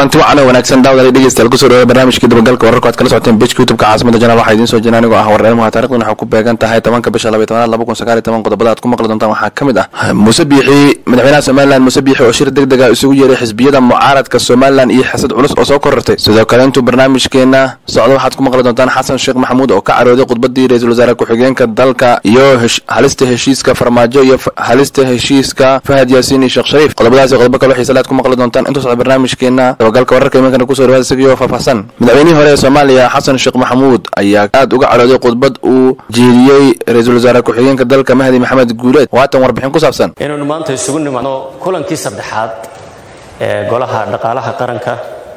kulanti wacan oo wanaagsan daawadaal dhegeystayaal kusoo dhawaada barnaamijkii dabagalka wararka aad kala socoteen bejka youtubeka caasimada janaal waxaa idiin soo jira anigoo ah warreelmuha taarikhdan waxay ku beegan tahay tobanka bisha labaiy tobanaad laba kun sagaal iyo toban qodobada aad ku maqli doontaan waxaa ka mid ah muuse biixi madaxweynaha somalilan muuse biixi oo shir deg dega isugu yeeray xisbiyada mucaaradka somalilan iyo xasad culus oo soo korortay sidoo kale intuu barnaamijkeena socdo waxaad ku maqli doontaan xasan sheekh maxamuud oo ka carooday khudbadii ra-iisul wasaare ku-xigeenka dalka iyo halista heshiiska farmaajo iyo halista heshiiska fahad yaasiin iyo sheekh shariif qodobadaas iyo qodobo kale xiisale aad ku maqli doontaan intuu socdo barnaamijkeena dabagalka wararka imankana kusoo dhawaada isagiyo faahfaahsan madaxweynihii hore ee soomaaliya xasan sheekh maxamuud ayaa aad uga carooday khudbad uu jeediyey ra-iisul wasaare ku-xigeenka dalka mahdi maxamed guuleed waatan warbixin ku saabsan inaynu maanta isugu nimaadno kulankii saddexaad ee golaha dhaqaalaha qaranka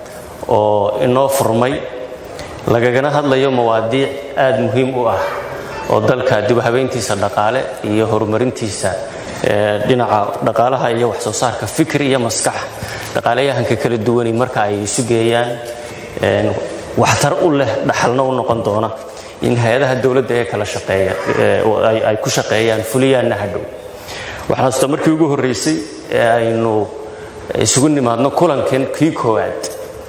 oo inoo furmay lagagana hadlayo mawaadiic aad muhiim u ah oo dalka dib u habeyntiisa dhaqaale iyo horumarintiisa dhinaca dhaqaalaha iyo wax soo saarka fikir iyo maskax dhaqaalayahanka kala duwani marka ay isu geeyaan waxtar u leh dhaxalna u noqon doona in hay-adaha dowladda ee kala shaqeeya ay ku shaqeeyaan fuliyaanna hadhow waxaan hasta markii ugu horreysay ee aynu isugu nimaadno kulankan kii koowaad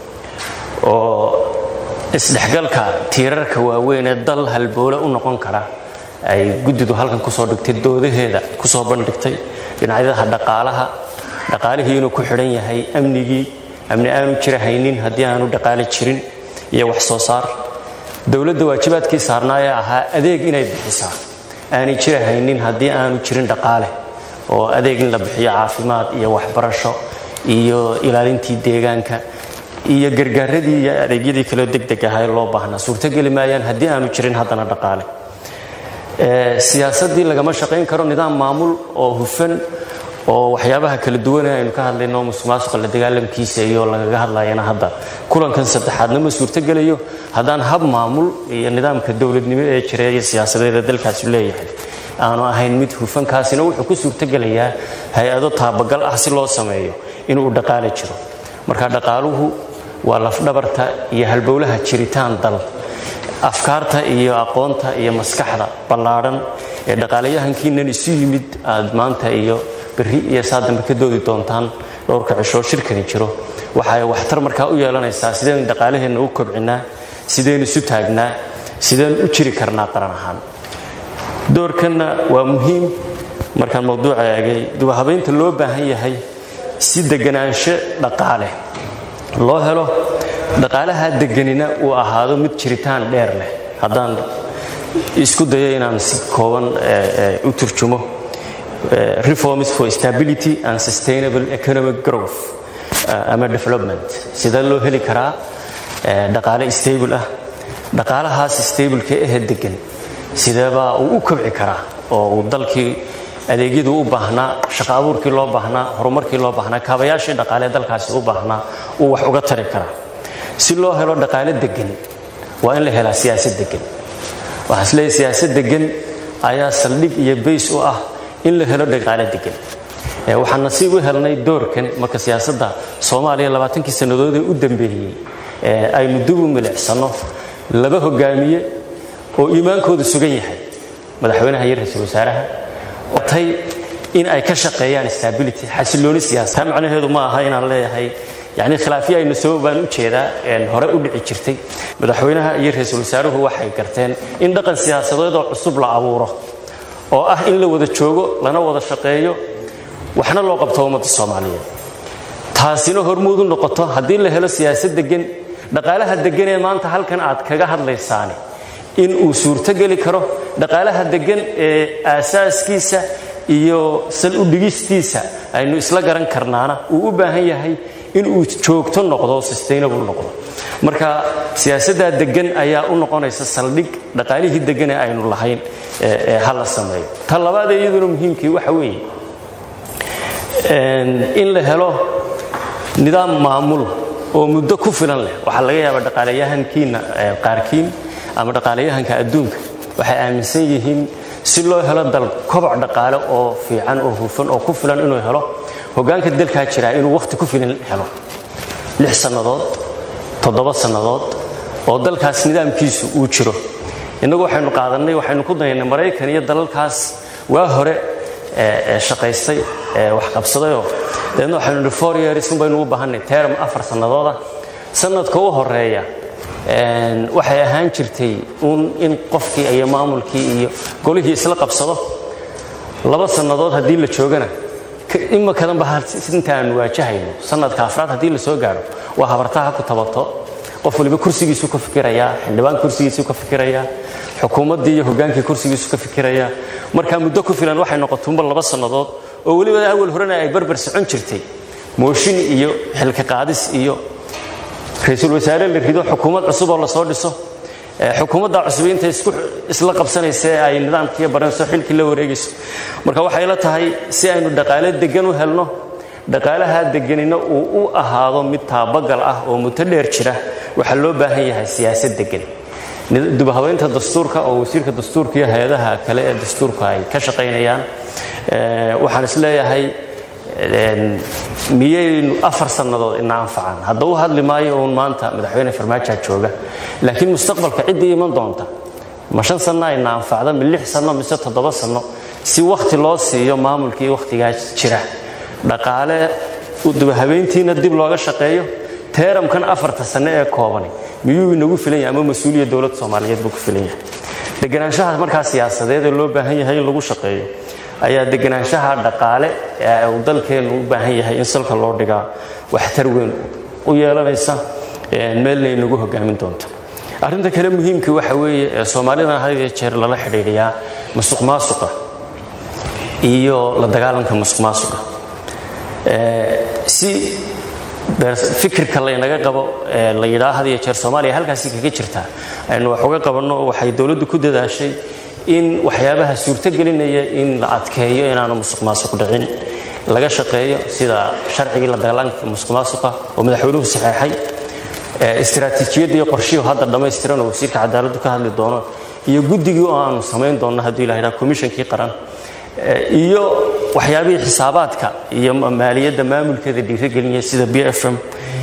oo isdhexgalka tiirarka waaweyn ee dal halboole u noqon kara ay guddidu halkan kusoo dhigtay doodaheeda kusoo bandhigtay dhinacyadaha dhaqaalaha dhaqaalihii inuu ku xidhan yahay amnigii amni aanu jira haynin haddii aanu dhaqaale jirin iyo wax soo saar dowladda waajibaadkii saarnaa ee ahaa adeeg inay bixisaa aanay jira haynin haddii aanu jirin dhaqaale oo adeeg in la bixiyo caafimaad iyo waxbarasho iyo ilaalintii deegaanka iyo gargaaradii iyo adeegyadii kaleo degdeg ahaa ee loo baahnaa suurtogeli maayaan haddii aanu jirin haddana dhaqaale siyaasaddii lagama shaqayn karo nidaam maamul oo hufan oo waxyaabaha kala duwane aynu ka hadlayno musuqmaasuqa la dagaalamkiisa iyo lagaga hadlayana hadda kulankan saddexaadna ma suurtogelayo haddaan hab maamul iyo nidaamka dowladnimo ee jira iyo siyaasadeeda dalkaasi leeyahay aanu ahayn mid hufankaasina wuxuu ku suurtogelayaa hay-ado taabagal ah si loo sameeyo inuu dhaqaale jiro marka dhaqaaluhu waa lafdhabarta iyo halbowlaha jiritaan dal afkaarta iyo aqoonta iyo maskaxda ballaadhan ee dhaqaalayahankiinan isu yimid aad maanta iyo berri iyo saa dambe ka doodi doontaan dhowrka cishoo shirkani jiro waxay waxtar markaa u yeelanaysaa sideen dhaqaalaheenna u kobcinaa sideen isu taagnaa sideen u jiri karnaa qaran ahaan doorkanna waa muhiim markaan mawduuca eegay dubahabaynta loo baahan yahay si deganaansho dhaqaale loo helo dhaqaalaha deganina uu ahaado mid jiritaan dheer leh haddaan isku dayo inaan si kooban u turjumo reforms for stability and sustainable economic growth ama development sidee loo heli karaa dhaqaale stable ah dhaqaalahaas stableka ehe degan sideebaa uu u kobci karaa oo uu dalkii adeegyadu u baahnaa shaqa abuurkii loo baahnaa horumarkii loo baahnaa kaabayaashii dhaqaalee dalkaasi u baahnaa uu wax uga tari karaa si loo helo dhaqaale degan waa in la helaa siyaasad degan waxaan isleeyahay siyaasad degan ayaa saldhig iyo bays u ah in la helo dhaqaale degan waxaan nasiib u helnay doorkan marka siyaasadda soomaaliya labaatankii sannadoodee u dambeeyey aynu dib u milicsano laba hogaamiye oo iimaankoodu sugan yahay madaxweynaha iyo ra-iisul wasaaraha tay in ay ka shaqeeyaan stability xasilooni siyaasa taa macnaheedu ma aha inaan leeyahay yani khilaafyo aynu sabab baan u jeedaa hore u dhici jirtay madaxweynaha iyo ra-iisul wasaaruhu waxay garteen in dhaqan siyaasadeedoo cusub la abuuro oo ah in la wada joogo lana wada shaqeeyo waxna loo qabto ummadda soomaaliyeed taasina hormuud u noqoto haddii la helo siyaasad degan dhaqaalaha degan ee maanta halkan aad kaga hadlaysaani in uu suurtogeli karo dhaqaalaha degan ee aasaaskiisa iyo sal udhigistiisa aynu isla garan karnaana uu u baahan yahay in uu joogto noqdo sustainable noqdo marka siyaasaddaa degan ayaa u noqonaysa saldhig dhaqaalihii degan ee aynu lahayn ee ha la sameeyo ta labaad ee iyaduna muhiimkii waxa weeye in la helo nidaam maamul oo muddo ku filan leh waxaa laga yaabaa dhaqaalayahankiina qaarkiin ama dhaqaalayahanka adduunka waxay aaminsan yihiin si loo helo dal koboc dhaqaale oo fiican oo hufan oo ku filan inuu helo hogaanka dalkaa jiraa inuu wakhti ku filan helo lix sannadood toddoba sannadood oo dalkaas nidaamkiisu uu jiro innagu waxaynu qaadannay waxaynu ku dayaynay maraykan iyo dalalkaas waa hore shaqaystay wax qabsadayoo dabeedna waxaynu nihi four years un baynu u baahanay term afar sannadooda sanadka u horeeya waxay ahaan jirtay un in qofkii iyo maamulkii iyo golihii isla qabsado laba sannadood haddii la joogana imakadanba inta aanu waajahayno sanadka afraad haddii la soo gaaro waa habartaha ku tabato qof waliba kursigiisu ka fikirayaa xildhibaan kursigiisu ka fikirayaa xukuumaddii iyo hogaankii kursigiisu ka fikirayaa markaa muddo ku filan waxay noqotuunba laba sannadood oo weliba awal horena ay barbar socon jirtay mooshin iyo xilka qaadis iyo ra-iisul wasaare la rido xukuumad cusub oo lasoo dhiso xukuumadda cusub intay isla qabsanaysa ee ay nidaamkiiyo baranayso xilkii la wareegayso marka waxay la tahay si aynu dhaqaale degan u helno dhaqaalaha deganina uu u ahaado mid taabagal ah oo muddo dheer jira waxaa loo baahan yahay siyaasad degan dubhabaynta dastuurka oo wasiirka dastuurka iyo hay-adaha kale ee dastuurka ay ka shaqaynayaan waxaan is leeyahay miyaynu afar sannadood ina anfacaan hadda u hadli maayo uun maanta madaxweyne farmaajaa jooga laakiin mustaqbalka ciddii iman doonta ma shan sanno ayna anfacda mi lix sanno mise toddoba sanno si wakhti loo siiyo maamulkii wakhtigaa jira dhaqaale dubahabeyntiina dib looga shaqeeyo teeramkan afarta sanno ee koobani miyuu inagu filan yahay ama mas-uuliya dowladda soomaaliyeed buu ku filan yahay deganaanshaha markaa siyaasadeed ee loo baahan yahay in lagu shaqeeyo ayaa deganaanshaha dhaqaale ee uu dalkeennu u baahan yahay in salka loo dhigaa waxtar weyn u yeelanaysa meelna inagu hogaamin doonta arrinta kale muhiimka waxa weeye ee soomaalidana had iyo jeer lala xidhiidhiyaa masuq maasuqa iyo la dagaalanka masuq maasuqa si fikirka laynaga qabo la yidhaa had iyo jeer soomaaliya halkaasi kaga jirtaa aynu wax uga qabanno waxay dowladdu ku dadaashay in waxyaabaha suurtogelinaya in la adkeeyo inaanu musuq maasuq dhicin laga shaqeeyo sida sharcigii la dagaalanka musuq maasuqa oo madaxweynuhu saxeexay istiraatiijiyadda iyo qorshihii hadda dhammaystiran oo wasiirka cadaaladdu ka hadli doono iyo guddigii oo aanu samayn doonno haddii la yidhaha komishankii qaran iyo waxyaabihii xisaabaadka iyo maaliyadda maamulkeeda dhiirigelinaya sida b f m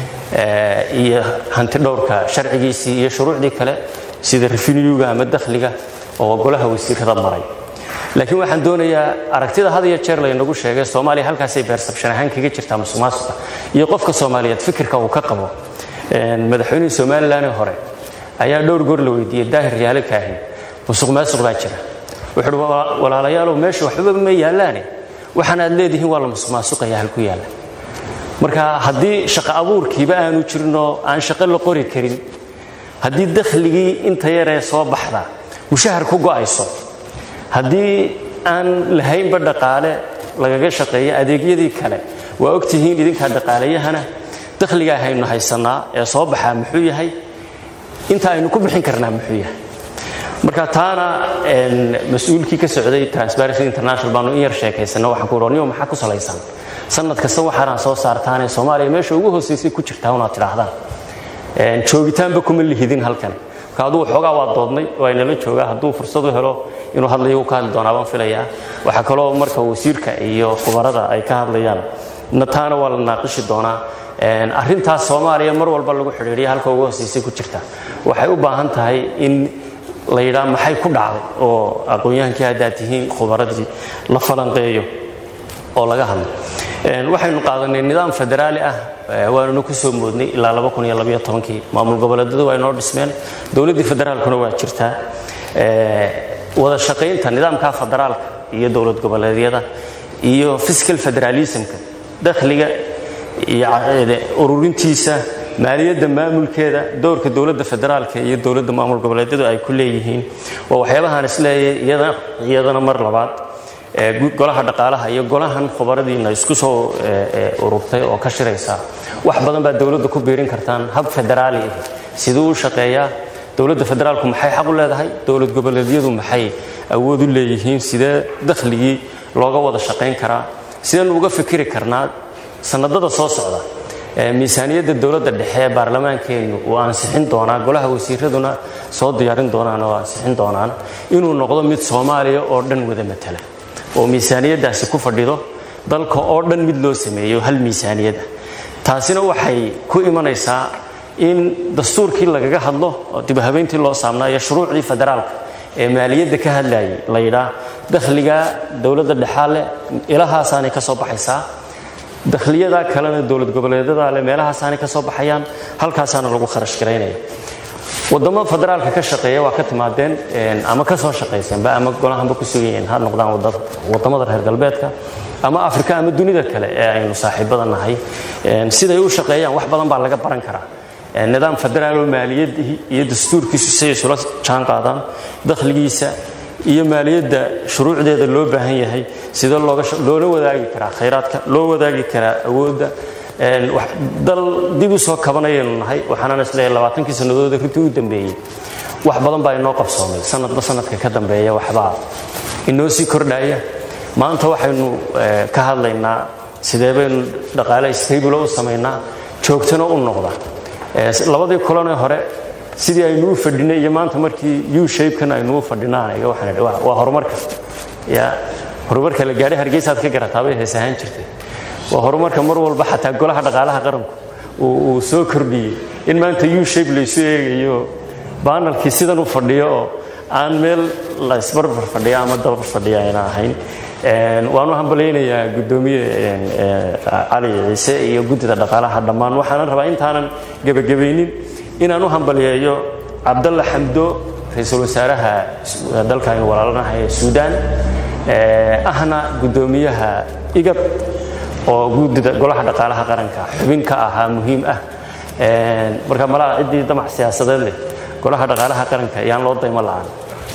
iyo hanti dhowrka sharcigiisii iyo shuruucdii kale sida refinyuga ama dakhliga oo golaha wasiirada maray laakiin waxaan doonayaa aragtida had iyo jeer laynagu sheegay soomaaliya halkaasay beersabshan ahaan kaga jirtaa musuq maasuqa iyo qofka soomaaliyeed fikirka uu ka qabo madaxweynihii somalilan hore ayaa dhowr goor la weydiiyey daahir yaale kaahin musuq maasuq baa jira wuxuuhi walaalayaalow meesha waxbaba ma yaallaane waxaan aad leedihiin waa la musuq maasuqaya halku yaalla marka haddii shaqo abuurkiiba aanu jirinoo aan shaqo la qori karin haddii dakhligii inta yaree soo baxda mushahar ku go'ayso haddii aan lahaynba dhaqaale lagaga shaqeeyo adeegyadii kale waa ogtihiin idinkaa dhaqaalayahana dakhligaa haynu haysannaa ee soo baxaa muxuu yahay inta aynu ku bixin karnaa muxuu yahay marka taana mas-uulkii ka socday transparency international baanu in yar sheekaysana waxaan ku niyo maxaa ku salaysan sanad kasta waxaanaan soo saartaanee soomaaliya meesha ugu hoosaysay ku jirtaa unaad tidhaahdaan joogitaanba kuma lihidin halkan marka aduu xoogaa waa doodnay oo aynala joogaa hadduu fursad u helo inuu hadlayo uu ka hadli doonaa baan filayaa waxaa kaloo marka wasiirka iyo khubarada ay ka hadlayaan taana waa la naaqishi doonaa arrintaas soomaaliya mar walba lagu xidhiidhiya halka ugu hoosaysay ku jirta waxay u baahan tahay in la yidhaa maxay ku dhacday oo aqoon-yahankii haddaad tihiin khubaradii la falanqeeyo oo laga hadlo waxaynu qaadanay nidaam federaali ah waanuna ku soo moodnay ilaa kii maamul goboleedyadu waa inoo dhismeen dowladdii federaalkuna waa jirtaa wada shaqaynta nidaamka federaalka iyo dowlad goboleedyada iyo fiscal federalismka dakhliga iyo ururintiisa maaliyadda maamulkeeda dowrka dowladda federaalka iyo dowladda maamul goboleedyadu ay ku leeyihiin waa waxyaabahaan isleeyahay iyadana mar labaad golaha dhaqaalaha iyo golahan khubaradiina isku soo ururtay oo ka shiraysa wax badan baa dowladda ku biirin kartaan hab federaali ah siduu u shaqeeyaa dowladda federaalku maxay xaq u leedahay dowlad goboleedyadu maxay awood u leeyihiin sidee dakhligii looga wada shaqayn karaa sideen uga fikiri karnaa sanadada soo socda miisaaniyadda dowladda dhexe ee baarlamaankeennu uu ansixin doonaa golaha wasiiraduna soo diyaarin doonaan oo ansixin doonaan inuu noqdo mid soomaaliya oo dhan wada matala oo miisaaniyaddaasi ku fadhido dalka oo dhan mid loo sameeyo hal miisaaniyada taasina waxay ku imanaysaa in dastuurkii lagaga hadlo oo dibhabeyntii loo saamnaa iyo shuruucdii federaalka ee maaliyadda ka hadlayay la yidhaa dakhliga dowladda dhexaa leh ilahaasaanay ka soo baxaysaa dakhliyada kalena dowlad goboleedyada leh meelahaasaanay ka soo baxayaan halkaasaana lagu kharash garaynaya wadamo federaalka ka shaqeeya waa ka timaadeen ama ka soo shaqayseenba ama golahanba ku sugan yihiin ha noqdaan wadamada reer galbeedka ama afrika ama dunida kale ee aynu saaxiibada nahay siday u shaqeeyaan wax badan baa laga baran karaa nidaam federaal oo maaliyadii iyo dastuurkiisu siday isula jaan qaadaan dakhligiisa iyo maaliyadda shuruucdeeda loo baahan yahay sidee loola wadaagi karaa khayraadka loo wadaagi karaa awoodda dal dib u soo kabanayaynu nahay waxaanaan isleeyahay labaatankii sannadood runtii u dambeeyey wax badan baa inoo qabsoomay sanadba sanadka ka dambeeya waxbaa inoo sii kordhaya maanta waxaynu ka hadlaynaa sidee baynu dhaqaale stable u samaynaa joogtana u noqda labadii kulanee hore sidii aynu u fadhinay iyo maanta markii u shapekan aynu u fadhinaan waxaan waa horumarka ya horumarka la gaadhay hargeysaad ka garataabay hees ahaan jirtay waa horumarka mar walba xataa golaha dhaqaalaha qaranku uu soo kordhiyey in maanta u shape laysu eegayo baanalkii sidan u fadhiyo oo aan meel la isbarbar fadhiya ama dabar fadhiya ayna ahayn waan u hambalaynayaa guddoomiye cali ciise iyo guddida dhaqaalaha dhammaan waxaanan rabaa intaanan gebagabaynin inaan u hambaliyeeyo cabdalla xamdo ra-iisul wasaaraha dalka aynu walaalanahay ee suudaan ahna guddoomiyaha igab oo guddida golaha dhaqaalaha qaranka xubin ka ahaa muhiim ah marka malaha ciddii damac siyaasadeed leh golaha dhaqaalaha qaranka ayaan loo daymo la'aan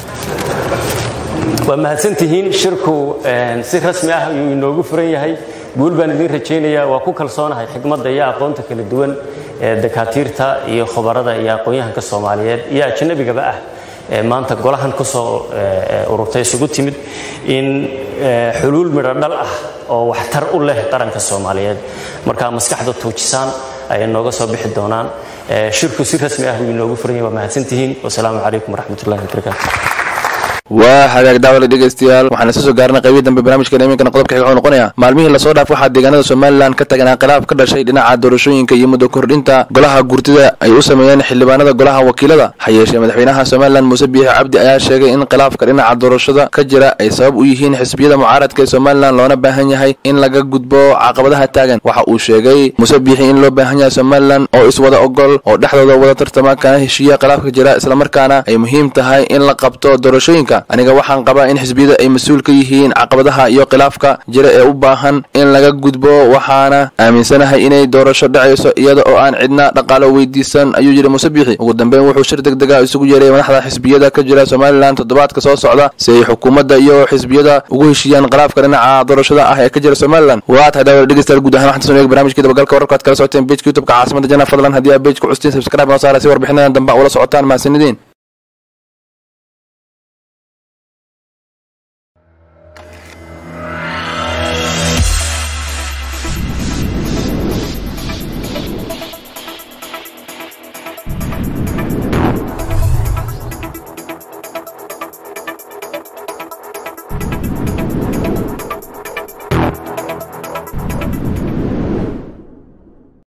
waa mahadsantihiin shirku si rasmi ah ayuu inoogu furan yahay guul baan idiin rajaynayaa waa ku kalsoonahay xikmadda iyo aqoonta kala duwan ee dakaatiirta iyo khubarada iyo aqoon-yahanka soomaaliyeed iyo ajnabigaba ah ee maanta golahan ku soo ururtay isugu timid in xuluul midho dhal ah oo waxtar u leh qaranka soomaaliyeed markaa maskaxda tuujisaan ayay nooga soo bixi doonaan shirku si rasmi ah wuu inoogu furan yahay waa mahadsantihiin wasalaamu calaykum waraxmatullahi wabarakaatu waa hagaag daawale dhegaystayaal waxaan isa soo gaarnay qaybihii dambe barnaamijkeena iminkana qodobka xiga wuxuu noqonayaa maalmihii lasoo dhaaf waxaa deegaanada somalilan ka taganaa khilaaf ka dhashay dhinaca doorashooyinka iyo muddo kordhinta golaha gurtida ay u sameeyeen xildhibaanada golaha wakiilada ha yeeshee madaxweynaha somalilan muuse biixi cabdi ayaa sheegay in khilaafka dhinaca doorashada ka jira ay sabab u yihiin xisbiyada mucaaradka ee somalilan loona baahan yahay in laga gudbo caqabadaha taagan waxa uu sheegay muuse biixi in loo baahan yahay somalilan oo iswada ogol oo dhexdooda wada tartama kana heshiiya khilaafka jira islamarkaana ay muhiim tahay in la qabto doorashooyinka aniga waxaan qabaa in xisbiyada ay mas-uul ka yihiin caqabadaha iyo khilaafka jira ee u baahan in laga gudbo waxaana aaminsanahay inay doorasho dhacayso iyada oo aan cidna dhaqaalo weydiisan ayuu yidhi muuse biixi ugu dambeyn wuxuu shir deg dega isugu yeeray madaxda xisbiyada ka jira somalilan toddobaadka soo socda si ay xukuumadda iyo xisbiyada ugu heshiiyaan khilaafka dhinaca doorashada ah ee ka jira somalilan waa tahay daawada dhegeystayaal guud ahaan waxaan soo eegay barnaamijkii dabagalka wararka aad kala socoteen pejka youtubeka caasimada jana fadlan haddii aad pejka custiin subscribe noo saara si warbixinadan dambe ula socotaan mahadsanideen